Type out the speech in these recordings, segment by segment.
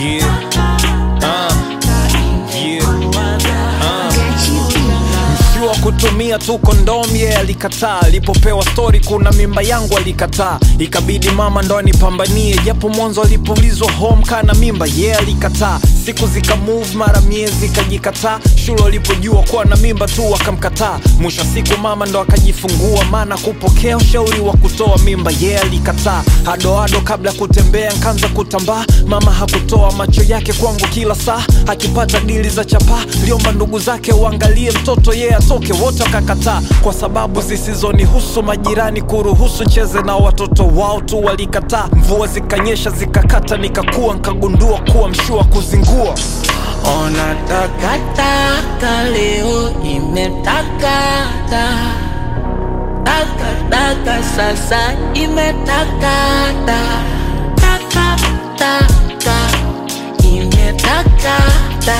Yeah. Uh. Yeah. Uh. Mshua kutumia tu kondomu yeye alikataa. Alipopewa stori kuna mimba yangu alikataa, ikabidi mama ndo anipambanie, japo mwanzo alipoulizwa home kana mimba yeye alikataa. Siku zika move mara miezi ikajikataa, shule walipojua kuwa na mimba tu akamkataa. Mwisho wa siku mama ndo akajifungua, maana kupokea ushauri wa kutoa mimba yeye alikataa. Hadoado kabla ya kutembea nkaanza kutambaa, mama hakutoa macho yake kwangu kila saa, akipata dili za chapaa liomba ndugu zake uangalie mtoto yeye atoke, wote wakakataa kwa sababu zisizonihusu. Majirani kuruhusu cheze na watoto wao tu walikataa. Mvua zikanyesha zikakata, nikakua nkagundua kuwa mshua kuzingua Ona takataka leo imetakata takataka sasa imetakata takataka imetakata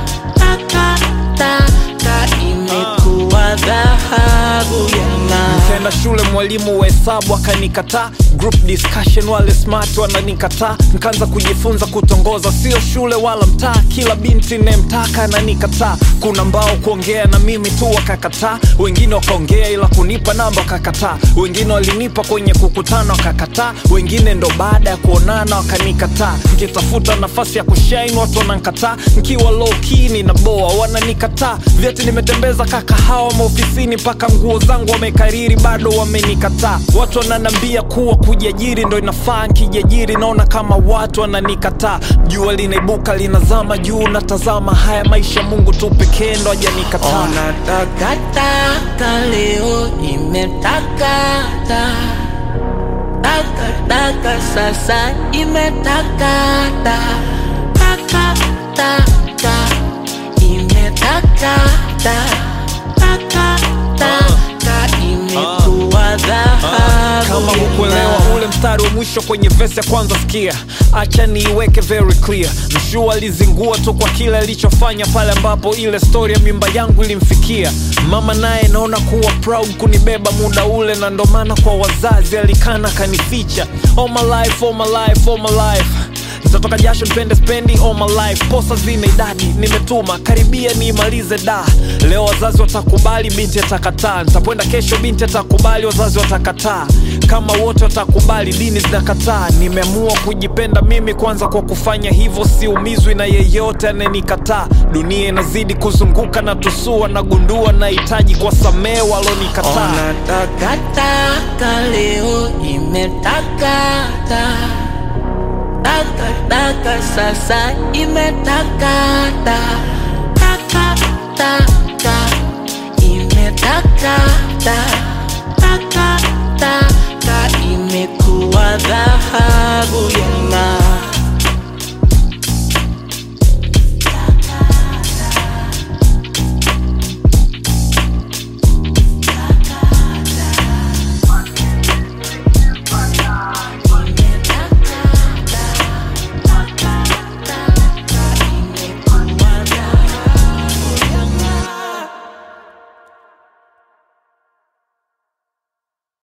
takataka imekuwa dhahabu ya ng'aa. Nikaenda shule, mwalimu wa hesabu akanikataa. Group discussion, wale smart wananikataa. Nikaanza kujifunza kutongoza, sio shule wala mtaa. Kila binti nemtaka ananikataa. Kuna mbao kuongea na mimi tu wakakataa, wengine wakaongea ila kunipa namba wakakataa, wengine walinipa kwenye kukutana wakakataa, wengine ndo baada ya kuonana wakanikataa. Nikitafuta nafasi ya kushine watu wanankataa, nkiwa low key ninaboa wananikataa. Vyeti nimetembeza kakahawa maofisini, mpaka nguo zangu wamekariri bado wamenikataa. Watu wananambia kuwa kujiajiri ndo inafaa, nkijiajiri naona kama watu wananikataa. Jua linaibuka linazama juu, natazama haya maisha, Mungu tu pekee ndo hajanikataa. Ona takataka leo imetakata takataka sasa imetakata takataka imetakata takataka imekuwa dhahabu kama ya hukuelewa ng'aa. ule mstari wa mwisho kwenye vesi ya kwanza sikia acha niiweke very clear mshua alizingua tu kwa kile alichofanya pale ambapo ile stori ya mimba yangu ilimfikia mama naye naona kuwa proud kunibeba muda ule na ndo maana kwa wazazi alikana kanificha all my life, all my life, all my life nitatoka jasho nipende spendi all my life posa zina idadi nimetuma karibia niimalize da leo wazazi watakubali binti atakataa nitakwenda kesho binti atakubali wazazi watakataa kama wote watakubali dini zinakataa nimeamua kujipenda mimi kwanza kwa kufanya hivyo siumizwi na yeyote anayenikataa dunia inazidi kuzunguka na tusua nagundua nahitaji kwa samee walonikataa Ona takataka leo imetakata takataka sasa imetakata takataka imetakata takataka imekuwa